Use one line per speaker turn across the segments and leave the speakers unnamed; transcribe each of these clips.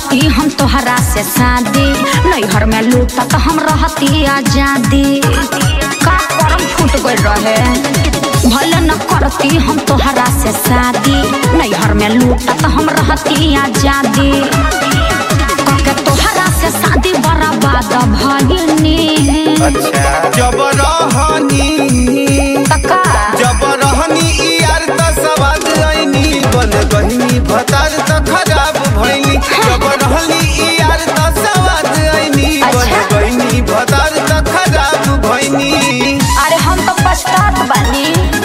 करती हम तोहरा से शादी नैहर में लूटत हम रहती आजादी का करम फूट गइल रहे भले न करती हम तोहरा से शादी नैहर में लूटत हम रहती आजादी के तोहरा से शादी बर्बाद भइनी
जब रहनी
तका
जब रहनी ई यार त सवाद ऐनी बन गहनी भतार त खराब भइनी जब रहनी ई यार त सवाद ऐनी बन
अच्छा।
गहनी भतार त खराब भइनी
अरे हम तो पछतात बानी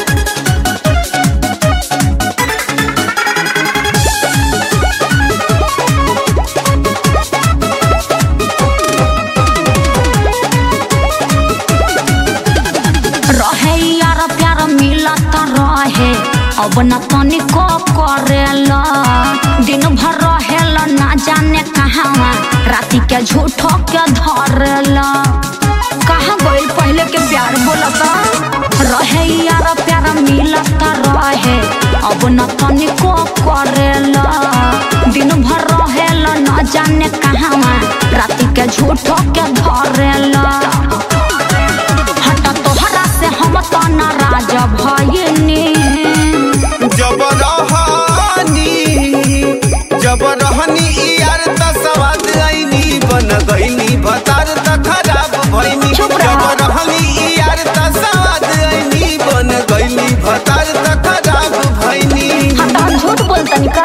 रहे यार प्यार मिलत रहे अब न तनिको करेला दिन भर रहेला ना जाने कहाँ राति के झूठो के धरेला कहाँ गइल पहले के प्यार बोलता रहे यार प्यार मिलत रहे अब न तनिको करेला दिन भर रहेला ना जाने कहाँ राति के झूठो के धरेला हट तोहरा से हम तो नाराज भइनी
जब रहनी जब रहनी ई यार त सवाद ऐनी बन गइनी भतार त खराब भइनी
चुप
जब
रह।
रहनी ई यार त सवाद ऐनी बन गइनी भतार त खराब भइनी
हट हम झूठ बोलतनी का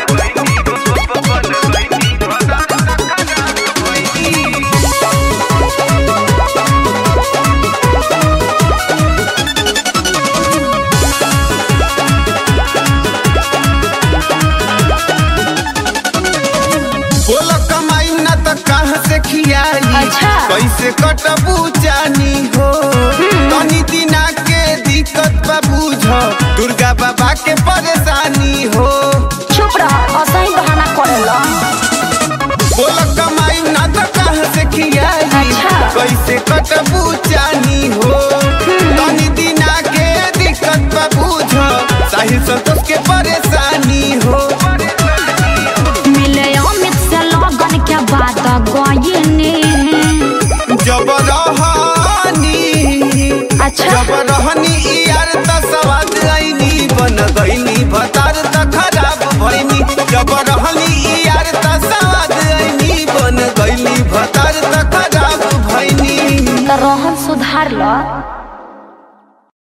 बोल कमाई न त कहाँ से खियाई
अच्छा।
कैसे कटबू जानी हो तनी दिना के दिक्कत बा बुझ दुर्गा बाबा के परेशानी हो
चुप रह असही बहाना करेला
बोल कमाई न त कहाँ से खियाई
अच्छा।
कैसे कटबू जानी हो तनी दिना के दिक्कत बा बुझ साहिल संतोष के परेशानी हो
मिले अमित से लगन के बात गइनी
जब रहनी
अच्छा
जब रहनी ई यार त सवाद ऐनी बन गइनी भतार त खराब भइनी जब रहनी ई यार त सवाद ऐनी बन गइनी भतार त खराब भइनी
त रहन सुधार ल